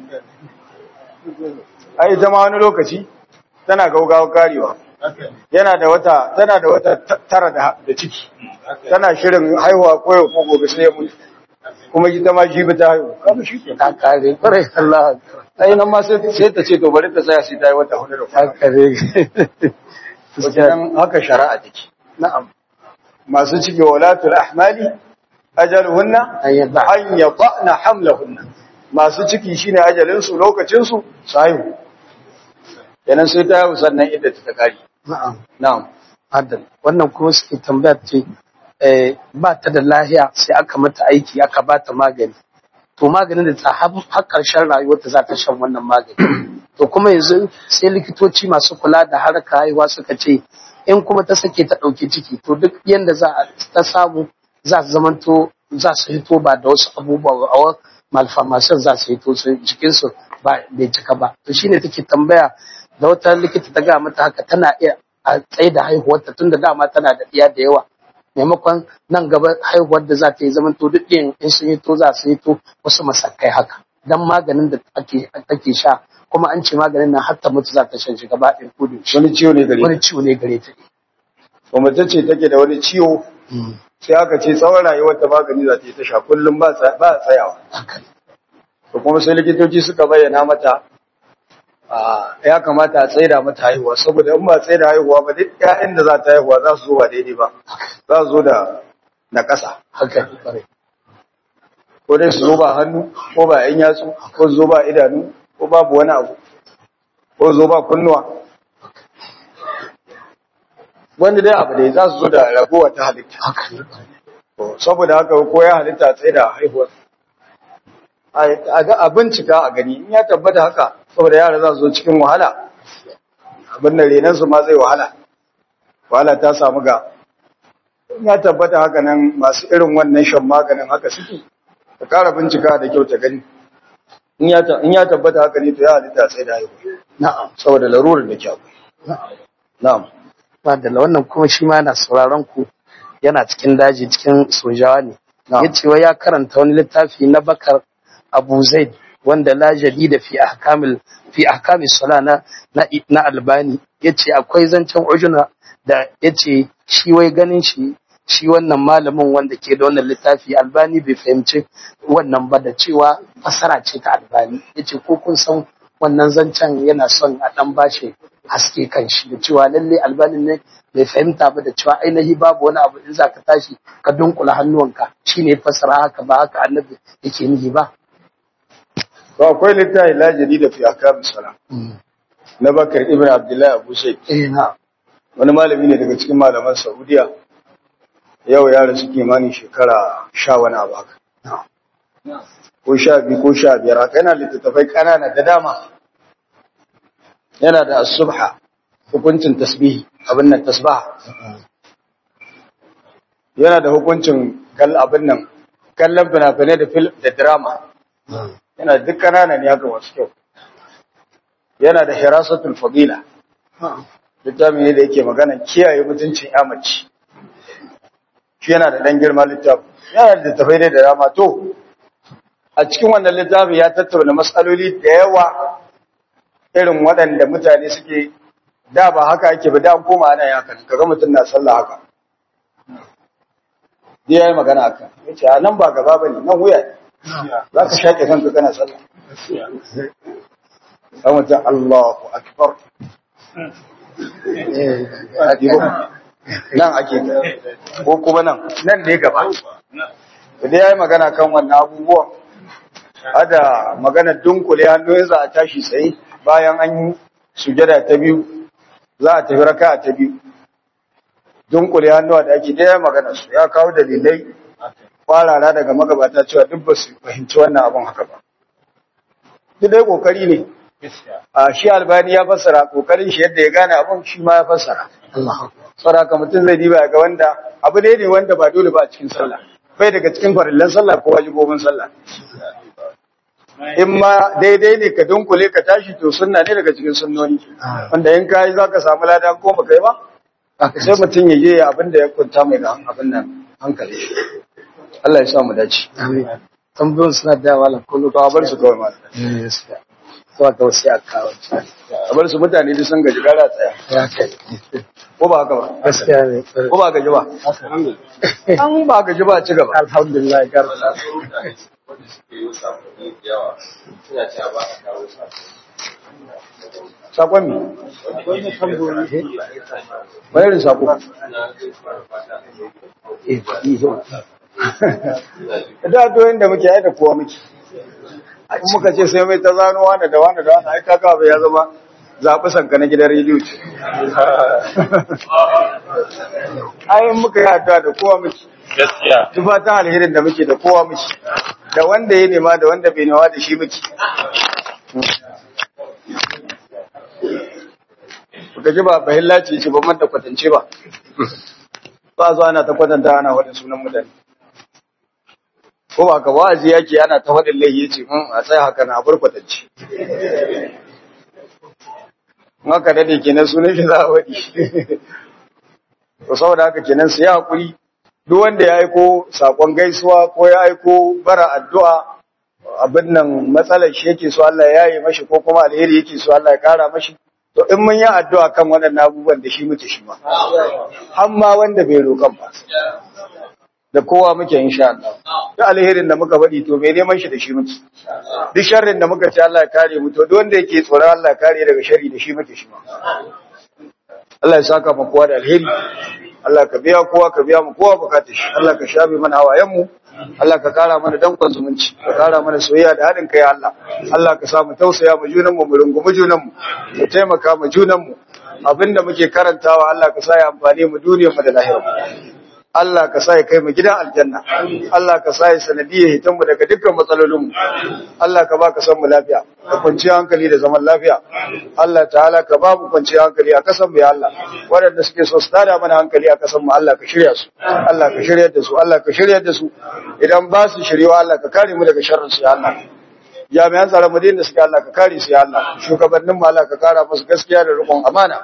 ai ita ma wani lokaci tana gaugawa karewa yana da wata tana da wata ta- tara da da ciki tana shirin haihuwa ko yau ko gobe sai ya mutu kuma ita ma jibi ta haihu kaga shi ke ta kare kwarai Allah ai nan ma sai sai ta ce to bari ta tsaya sai ta yi wata hudu da ta kwana kare wajen haka shari'a take na'am masu ciki walatul ahmali ajaluhunna an yadda an yadana hamlahunna masu ciki shine ajalin su lokacin su su haihu kenan sai ta haihu sannan idda ta kare na'am na'am adal wannan kuma suke tambaya ce eh, ba ta da lahiya sai aka mata aiki aka ba ta magani to maganin da ta har har ƙarshen rayuwarta za ta shan wannan magani to kuma yanzu sai likitoci masu kula da harkar haihuwa suka ce in kuma ta sake ta ɗauki ciki to duk yanda za a ta samu za su zamanto za su hito ba da wasu abubuwa a wa- malformation za su hito su jikinsu ba bai cika ba to shine take tambaya da wata likita ta gaya mata haka tana iya a tsaye da haihuwarta tun da dama tana da ɗiya da yawa maimakon nan gaba haihuwar da za ta yi zaman to duk ɗin in sun yi to za su yi to wasu masakai haka dan maganin da ake take sha kuma an ce maganin nan har ta mutu za ta shan shi gaba ɗin kudu wani ciwo ne gare wani ta ciwo ne gare ta ko mace ce take da wani ciwo sai aka ce tsawon rayuwar ta magani za ta yi ta sha kullum ba tsa- ba tsayawa haka ne. to kuma sai likitoci suka bayyana mata a ya kamata a tsaida mata haihuwa saboda in ba tsaida haihuwa ba duk ƴaƴan da za ta haihuwa za su zo ba daidai ba za su zo da na ƙasa haka ne kwarai. ko dai su zo ba hannu ko ba ƴan yatsu ko su zo ba idanu ko babu wani abu ko su zo ba kunnuwa wanda dai abu dai za su zo da ragowa ta halitta haka ne kwarai. To, saboda haka ko ya halitta tsaye da haihuwar a ga a bincika a gani in ya tabbata haka saboda yara za su zo cikin wahala abin da renansu ma zai wahala wahala ta samu ga in ya tabbata haka nan masu irin wannan shan maganin haka suke ta kara bincika da kyau ta gani in ya ta- in ya tabbata haka ne to ya halitta tsaye da haihuwa na'am saboda larurar da ke akwai na'am Madalla wannan kuma shi ma yana sauraron ku yana cikin daji cikin sojawa ne. Na'am. Ya ce wa ya karanta wani littafi na Bakar Abu Zaid wanda la jadida fi ahkamil fi ahkamis sala na na, na Albani yace akwai zancen ujuna da yace shi wai ganin shi shi wannan malamin wanda ke da wannan littafi Albani bai fahimci wannan ba da cewa fasara ce ta Albani yace ko kun san wannan zancen yana son a dan bashi haske kan shi da cewa lalle albanin ne bai fahimta ba da cewa ainihi babu wani abu in za ka tashi ka dunkula hannuwanka shine fasara haka ba haka annabi yake nihi ba to akwai littafi la jadida fi ahkam salam na Bakar Ibn Abdullah Abu Shaykh eh na wani malami ne daga cikin malaman Saudiya yau ya rasu kimanin shekara sha wani abu haka ko sha biyu ko sha biyar haka yana littattafai ƙanana da dama yana da subha hukuncin tasbihi abin nan tasbaha yana da hukuncin kal abin nan kallon fina-finai da fil da drama yana duk ƙanana ne haka masu kyau yana da hirasatul fadila littafi ne da yake magana kiyaye mutuncin ya mace shi yana da ɗan girma littafi yana da littafai ne da dama to a cikin wannan littafi ya tattauna matsaloli da yawa irin waɗanda mutane suke da ba haka ake ba da an koma ana yaka kaga mutum na sallah haka Dai ya yi magana haka ya ce a nan ba gaba ba ne nan wuya ne za ka shaƙe kanka kana sallah ɗan mutum Allahu akbar nan ake ko kuma nan nan ne gaba da dai yayi magana kan wannan abubuwan ada magana dunkule hannu za a tashi tsaye bayan an yi sujada ta biyu za a tafi raka ta biyu dunkule hannuwa da ake dai magana su ya kawo dalilai kwarara daga magabata cewa duk ba su fahimci wannan abun haka ba duk dai kokari ne a shi albani ya fassara kokarin shi yadda ya gane abun shi ma ya fassara Allah saboda mutum zai diba ga wanda abu ne ne wanda ba dole ba a cikin sallah bai daga cikin farillan sallah ko wajibobin sallah in ma daidai ne ka dunkule ka tashi to sunna ne daga cikin sunnoni wanda in kai za ka samu lada ko ba kai ba sai mutum ya je abin da ya kunta mai da abin nan hankali Allah ya sa mu dace amin tambayoyin suna da yawa la kullu to a bar su kawai ma yes to ga wasu a kawo a bar su mutane duk sun gaji gara tsaya ya kai ko ba haka ba gaskiya ne ko ba gaji ba an ba gaji ba ci gaba alhamdulillah garta wanda suke yi sakonni da yawa suna cewa ba a kawo sakon mi wani tambayoyi wani irin sako eh iyo da doyin da muke da kowa muke in muka ce sai mai ta zano wani da wani da wani ai kaka bai ya zama zaɓi sanka na gidan rediyo ce ai in muka yi addu'a da kowa muke gaskiya tufa ta alherin da muke da kowa muke da wanda ya nema da wanda bai nema da shi muke Kuka ji ba bahilla ce ce ba man da kwatance ba ba zo ana ta kwatanta ana wadda sunan mutane ko ba ka wa'azi yake ana ta wadin laihi ce mun a tsaya haka na bar kwatance in haka dade kenan sunan shi za a wadi to saboda haka kenan su yi hakuri duk wanda ya aiko sakon gaisuwa ko ya aiko bara addu'a abin nan matsalar shi yake so Allah ya yi mashi ko kuma alheri yake so Allah ya kara mashi to in mun yi addu'a kan waɗannan abubuwan da shi muke shi ma har ma wanda bai roƙan ba da kowa muke insha Allah duk alherin da muka faɗi to bai neman shi da shi muke duk sharrin da muka ce Allah ya kare mu to duk wanda yake tsoron Allah ya kare daga sharri da shi muke shi ma Allah ya saka mu kowa da alheri Allah ka biya kowa ka biya mu kowa bukatar shi Allah ka shafe mana hawayen mu Allah ka kara mana dankon zumunci ka kara mana soyayya da haɗin kai Allah Allah ka sa mu tausaya mu junan mu mu rungumi junan mu mu taimaka mu junan mu abinda muke karantawa Allah ka sa ya amfane mu duniyar mu da lahira Allah ka sa ya kai mu gidan aljanna Allah ka sa ya sanadiyar hitan mu daga dukkan matsalolin mu Allah ka ba ka san mu lafiya ka kwanci hankali da zaman lafiya Allah ta'ala ka ba mu kwanci hankali a kasan mu ya Allah waɗanda suke so su tada mana hankali a kasan mu Allah ka shirya su Allah ka shirya da su Allah ka shirya da su idan ba su shiryewa Allah ka kare mu daga sharrin su ya Allah jami'an tsaron mu da suke Allah ka kare su ya Allah shugabannin mu Allah ka kara musu gaskiya da riƙon amana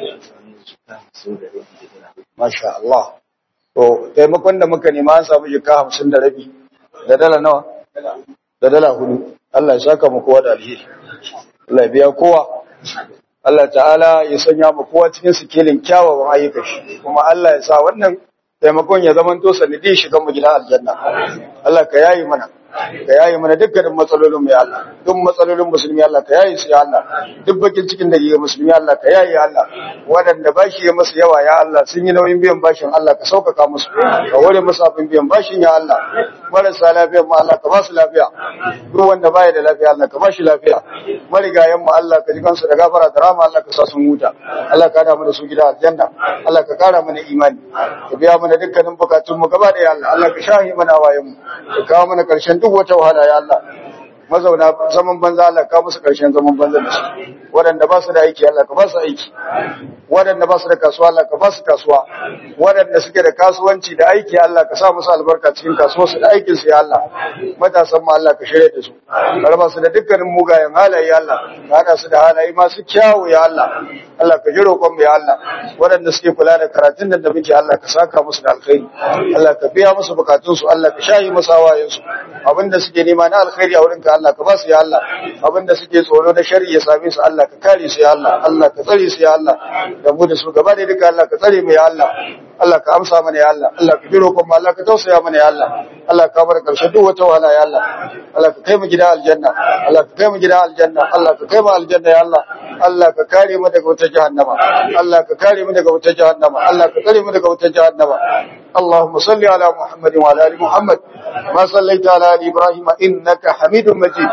masha Allah To, taimakon da muka nema an samu jika hamsin da rabi, da dala nawa? Da dala hudu. Allah ya saka mu kowa da alheri. Allah ya biya kowa. Allah ta'ala ya sanya mu kowa cikin sikelin kyawawan ayyuka shi. Kuma Allah ya sa wannan taimakon ya zama to sanadi shigan mu gidan aljanna. Allah ka yayi mana. Ka yayi mana dukkanin matsalolin mu ya Allah. Duk matsalolin musulmi Allah ka yayi su ya Allah. Duk bakin cikin da ke musulmi Allah ka yayi ya Allah. Waɗanda bashi ya masu yawa ya Allah sun yi nauyin biyan bashin Allah ka sauƙaƙa musu. Ka ware musu abin biyan bashin ya Allah. Marasa lafiya mu Allah ka ba su lafiya. Duk wanda baya da lafiya Allah ka ba shi lafiya. Marigayen mu Allah ka ji kansu da gafara da rama Allah ka sa sun huta. Allah ka hada mu da su gida aljanna. Allah ka kara mana imani. Ka biya mana dukkanin bukatun mu gaba da ya Allah. Allah ka shahi mana wayen mu. Ka kawo mana karshen duk wata wahala ya Allah. mazauna zaman banza Allah ka musu karshen zaman banza da su waɗanda ba su da aiki Allah ka ba su aiki waɗanda ba su da kasuwa Allah ka ba su kasuwa waɗanda suke da kasuwanci da aiki Allah ka sa musu albarka cikin kasuwarsu da aikin su ya Allah matasan mu Allah ka shirye da su ka raba su da dukkanin mugayen halaye ya Allah ka hada su da halaye masu kyawu ya Allah Allah ka ji roƙon mu ya Allah waɗanda suke kula da karatun nan da muke Allah ka saka musu da alkhairi Allah ka biya musu bukatun su Allah ka shayi musu hawayen su abinda suke nema na alkhairi a wurinka Allah ka ba su ya Allah abinda suke tsoro na shari'a ya same su Allah ka kare su ya Allah Allah ka tsare su ya Allah da mu da su gaba da duka Allah ka tsare mu ya Allah Allah ka amsa mana ya Allah Allah ka biro kuma Allah ka tausaya mana ya Allah Allah ka bar karshe duk wata wahala ya Allah Allah ka kai mu gida aljanna Allah ka kai mu gida aljanna Allah ka kai mu aljanna ya Allah Allah ka kare mu daga wata jahannama Allah ka kare mu daga wata jahannama Allah ka kare mu daga wata jahannama اللهم صل على محمد وعلى ال محمد ما صليت على ال ابراهيم انك حميد مجيد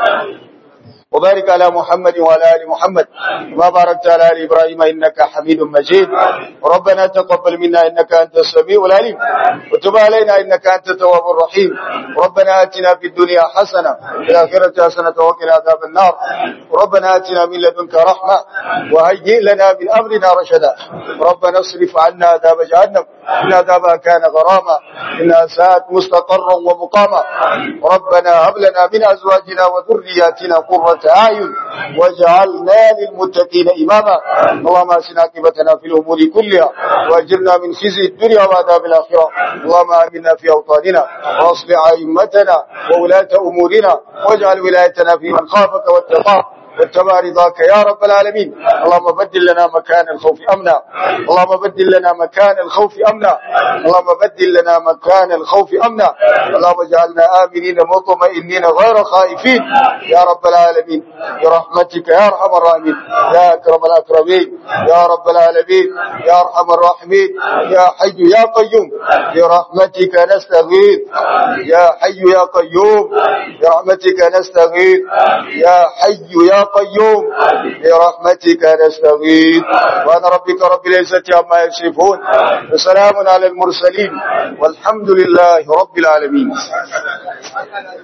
وبارك على محمد وعلى ال محمد ما باركت على ال ابراهيم انك حميد مجيد ربنا تقبل منا انك انت السميع العليم وتب علينا انك انت التواب الرحيم ربنا اتنا في الدنيا حسنه وفي الاخره حسنه وقنا عذاب النار ربنا اتنا من لدنك رحمه وهيئ لنا من امرنا رشدا ربنا اصرف عنا عذاب جهنم إن عذابها كان غراما إنها ساءت مستقرا ومقاما ربنا هب لنا من أزواجنا وذرياتنا قرة أعين واجعلنا للمتقين إماما اللهم أسنا عاقبتنا في الأمور كلها وأجرنا من خزي الدنيا وعذاب الآخرة اللهم آمنا في أوطاننا وأصلح أئمتنا وولاة أمورنا واجعل ولايتنا في من خافك واتقاك واتبع رضاك يا رب العالمين اللهم بدل لنا مكان الخوف امنا اللهم بدل لنا مكان الخوف امنا اللهم بدل لنا مكان الخوف امنا اللهم اجعلنا امنين مطمئنين غير خائفين يا رب العالمين برحمتك يا ارحم الراحمين يا اكرم الاكرمين يا رب العالمين يا ارحم الراحمين يا حي يا قيوم برحمتك نستغيث يا حي يا قيوم برحمتك نستغيث يا حي يا قيوم برحمتك نستغيث وأنا ربك رب العزة عما يصفون وسلام على المرسلين والحمد لله رب العالمين